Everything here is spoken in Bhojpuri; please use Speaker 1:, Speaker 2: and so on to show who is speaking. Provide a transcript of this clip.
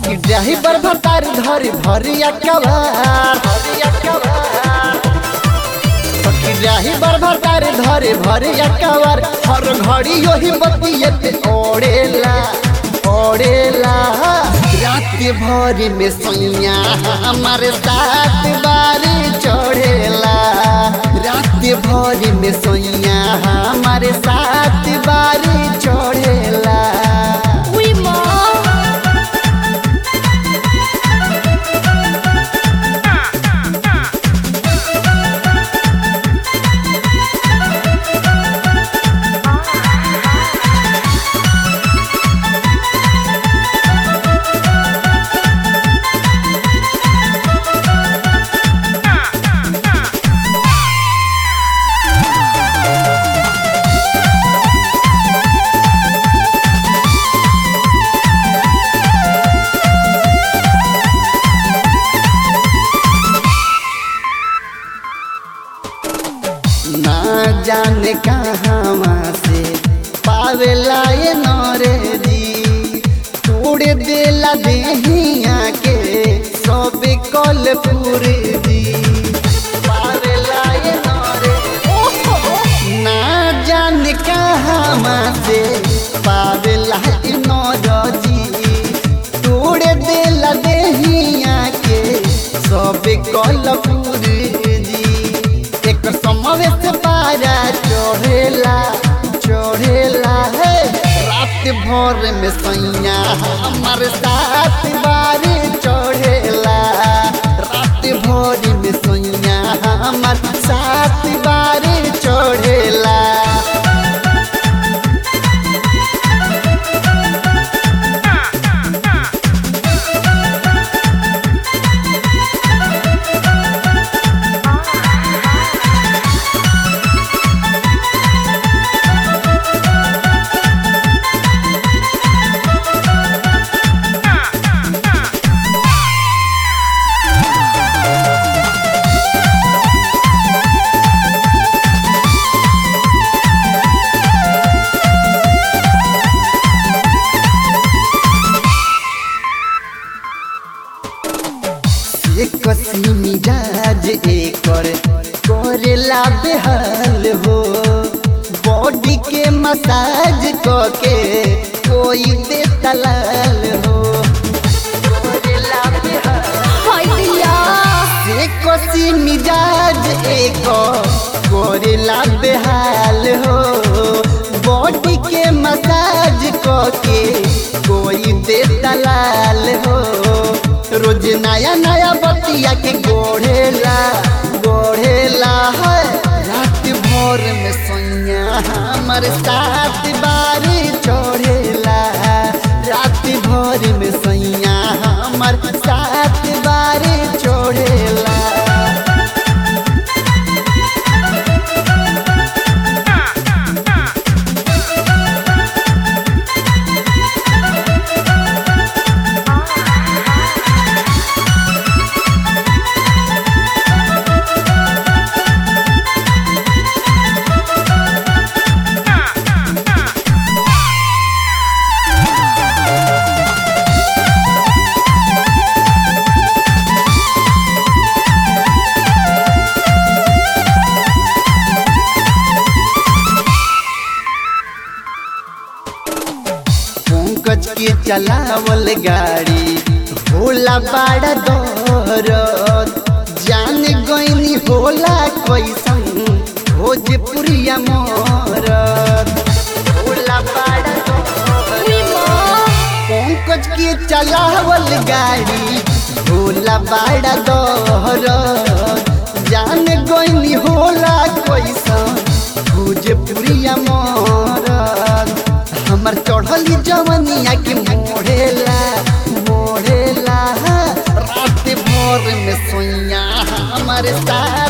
Speaker 1: सखी ड्राइवर भतार धरी भरिया कवार भरिया कवार सखी ड्राइवर भतार धरे भरिया कवार हर घड़ी योही बतियत ओड़ेला ओड़ेला रात भर में सैया हमारे साथ बारी चढ़ेला रात भर में सैया हमारे साथ बारी चढ़ेला
Speaker 2: उई माँ
Speaker 1: ना जाने कहाँ से पावेला ये नौरे दी तोड़ देला देहिया के सब कल पूरे दी पावेला ये नौरे ना जाने कहाँ से पावेला ये नौरजी तोड़ देला देहिया के सब कल पूरे दी एक समय से पारा चढ़ेला चढ़ेला है रात भर में सैया हमारे साथ बारी चढ़ेला रात भर में सैया हमारे साथ बारी चढ़ेला एक सी मिजाज एकर करेला बेहाल हो बॉडी के मसाज के कोई दे दलाल हो करेला बेहाल
Speaker 2: हाय दिया
Speaker 1: एक सी मिजाज एक करेला बेहाल हो बॉडी के मसाज के कोई दे दलाल हो रोज नया नया बतिया के गोढ़ेला गोढ़ेला है रात भोर में सोनिया हमारे साथ बारी चढ़ेला रात भोर में सैया हमार साथ बारी चढ़ेला पंकज के चलावल गाड़ी होला बड़ा दौरत जान गईनी होला कैसन भोजपुरिया मोरत होला बड़ा दौरत
Speaker 2: उई माँ
Speaker 1: पंकज के चलावल गाड़ी होला बड़ा दौरत जान गईनी होला कैसन भोजपुरिया मोरत हमर चढ़ली जवनिया के मोड़ेला मोड़ेला रात भोर में सोइया हमारे साथ